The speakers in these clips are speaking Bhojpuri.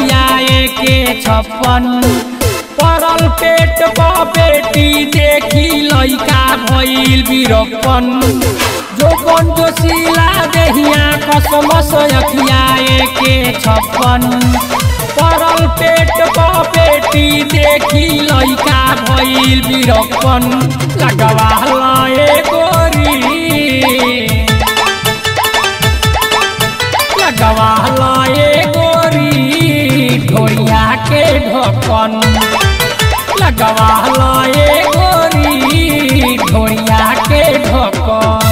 अखियाए के छप्पन परल पेट पर बेटी देखी लइका भइल बीरप्पन जोबन जोशीला देहिया कसमस अखियाए के छप्पन परल पेट पर बेटी देखी लइका भइल बीरप्पन लगवा लए गोरी लगवा लए गोरी ढोरिया के ढक्कन लगवा लए गोरी ढोरिया के ढक्कन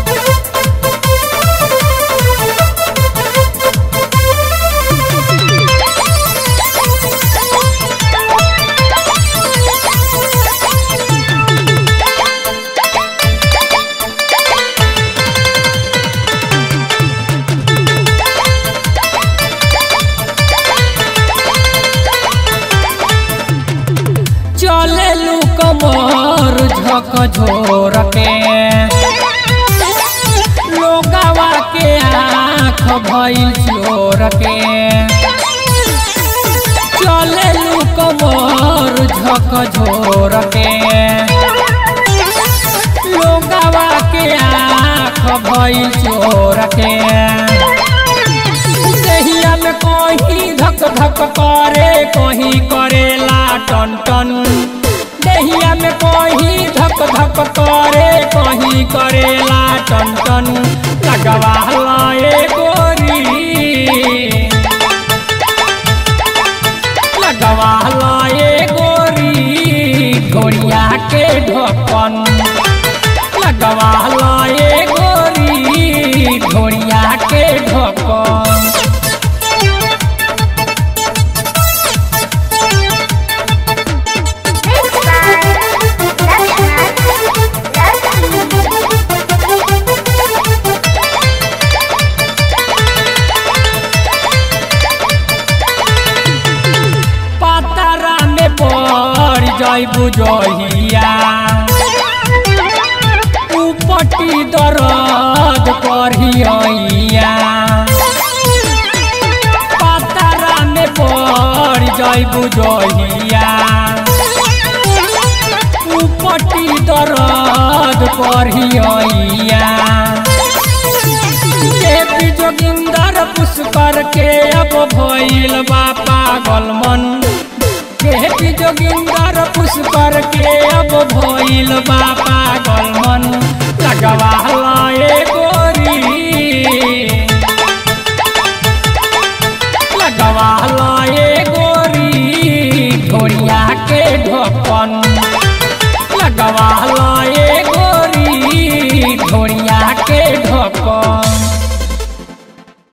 चले लू कमर झक झोर के लोगावा के आँख भइल चोर के चले लू कमर झक झोर के लोगावा के आँख भइल चोर के देहिया में कहीं धक धक करे कहीं करेला टन टन देहिया में कहीं धक धक करे कहीं करेला टन टन लगवा लाए गोरी लगवा लाए गोरी घोड़िया के ढक्कन लगवा लाए गोरी घोड़िया के ढक्कन पातरा में पड़ जइबू जहिया उपटी दर्द करिया पातरा में पड़ जइबू जहिया उपटी दर्द करिया देवी जोगिंदर पुष्कर के अब भइल बा पागल मन देवी जोगिंदर पुष्कर के अब भइल